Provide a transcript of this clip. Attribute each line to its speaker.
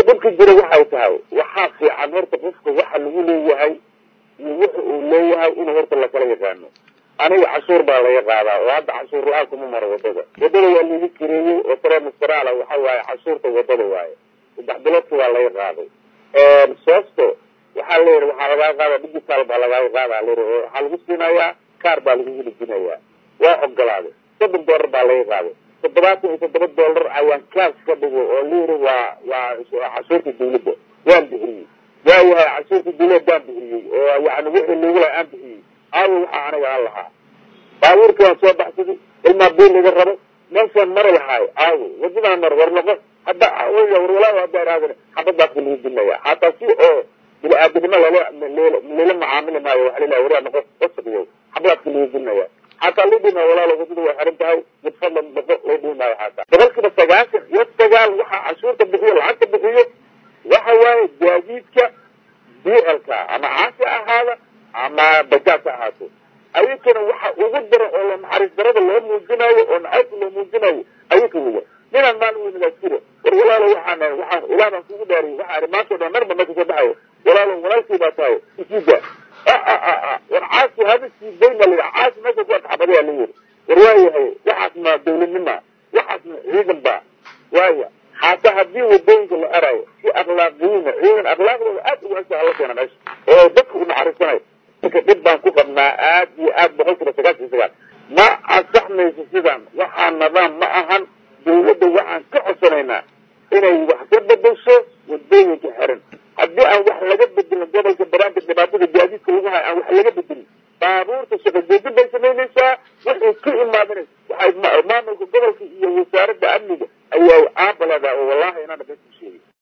Speaker 1: dhibka jira waxay tahay waxaa fiican horta qofka waxa lagu leeyahay iyo wuxa uu leeyahay inuu horta lakala yaqaano aniga cashuur baa laga qaadaa oo hadda cashuur la-aan kuma maro wadada wadada waa laga kireeyey oo tremistral waxa waaye cashuurta wadada waaye saddex biloodka waa laga qaaday soosto waxaa la yidhi waxaa lagaa qaada digital baa lagaa qaada la yidhi oo waxaa lagu siinayaa kaar baa lagu helejinayaa waa ogolaaday soddon dollar baa laga qaaday toddobaatan iyo toddoba dollar ayaan kaas ka dhigo oo la yidhi waa waa cashuurta dawladda waan bixiyey waayahay cashuurta dawladda waan bixiyey oo yani wixii lagu laha aan bixiyey aawo waxaa aniga aan lahaa baabuurka waan soo baxsaday ilmaa biil laga rabo meeshaan mari lahaayo aawo wadadaan mar war noqo hadda war walaa hadda iraadin xabadaas ba lagu dilnaya hataa si oo bini-aadanimo lala lala macaamili maayo waxa lilaha waraa noqo wasaqyo xabadaas ba lagu dilnaya xataa loo dhima walaalo wadada way xiran tahay mid fadlan noqo loo dhimi maayo xataa boqolkiiba sagaashan iyo sagaal waxaa cashuurta bixiyo lacagta bixiyo waxa waaye gaadiidka b lka ama caasi ahaada ama bajaaj ha ahaato ayakana waxa ugu daran oo la naxariis darada loo muujinayo oo nacaybka loo muujinayo ayaka weya ninaan maalin weynadaasjiro war walaalo waxaan waxaan ilaah baan kugu dhaariyay waxaa ihi maantao dhan marba meesha soo baxayo walaalo walaalkii baa tahay isiida war caasi hada siidayna la yidhi caasi meesha ku adxabadayaa la yidhi war waayahay waxaas ma dawladnima waxaas ma ciidan ba waaya xataa haddii wadooyinka la arayo si akhlaaqiyiina ciidan akhlaaqdooda aad ugu hesa hala keena meesha oo dadka u naxariisanayo marka dhib baan ku qabnaa aad iyo aad boqol kiiba sagaashan iyo sagaal ma ansaxmayso sidaan waxaa nidaam ma ahan dawladda waxaan ka codsanaynaa inay wax ka bedesho wadooyinka xiran haddii aan wax laga bedelin gobolka banaanka dhibaatada gaadiidka lagu hayo aan wax laga bedelin baabuurta shaqo joojin bay samaynaysaa waxay ka imaadana waxay maamulka gobolka iyo wasaaradda amniga ayaa caabaladaa oo wallahi inaan